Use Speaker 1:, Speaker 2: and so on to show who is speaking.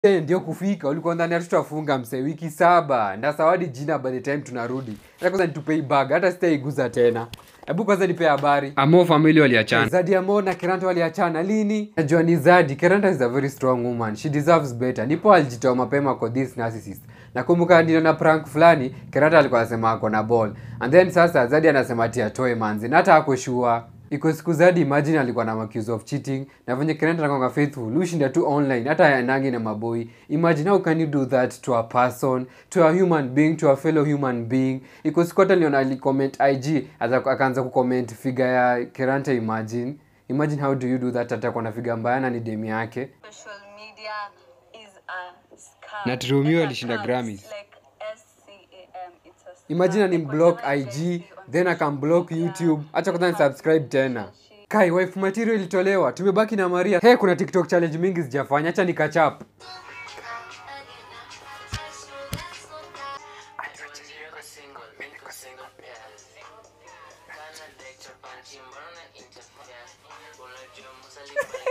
Speaker 1: Eh, ndio kufika ulikuwa ndani hatutafunga msee wiki saba ndasawadi jina by the time tunarudi hata kwanza nitupei bag hata sitaiguza tena hebu kwanza nipe habari
Speaker 2: amo famili waliachana
Speaker 1: zadi amo na keranta waliachana lini najua ni zadi keranta is a very strong woman she deserves better nipo alijitoa mapema kwa this narcissist nakumbuka niliona prank fulani keranta alikuwa anasema ako na ball and then sasa zadi anasema ati atoe manzi na hata ako sure iko siku zadi imagine alikuwa na accuse of cheating na venye keranta anakwanga faithful ushinda tu online hata anangi na maboi imagine how can you do that to a person to a human being to a fellow human being iko siku hata niliona alicomment ig ata- akaanza kucomment figa ya keranta imagine imagine how do you do that hata kwa na figa mbaya na ni demi yake
Speaker 3: social media is a scam.
Speaker 2: Na True Mio
Speaker 3: Like a
Speaker 2: alishinda
Speaker 3: scam.
Speaker 2: Grammys.
Speaker 3: Like S-C-A-M, it's a scam.
Speaker 1: imagine ni
Speaker 3: Like
Speaker 1: block
Speaker 3: whatever
Speaker 1: ig
Speaker 3: they see on
Speaker 1: then
Speaker 3: social
Speaker 1: akamblock
Speaker 3: media,
Speaker 1: youtube acha kwanza
Speaker 3: they have
Speaker 1: nisubscribe tena
Speaker 3: relationship.
Speaker 1: kai wife material ilitolewa tumebaki na maria he kuna tiktok challenge mingi zijafanya hacha nikachap
Speaker 4: Kana de chapati, mbona interfere? Unajua musali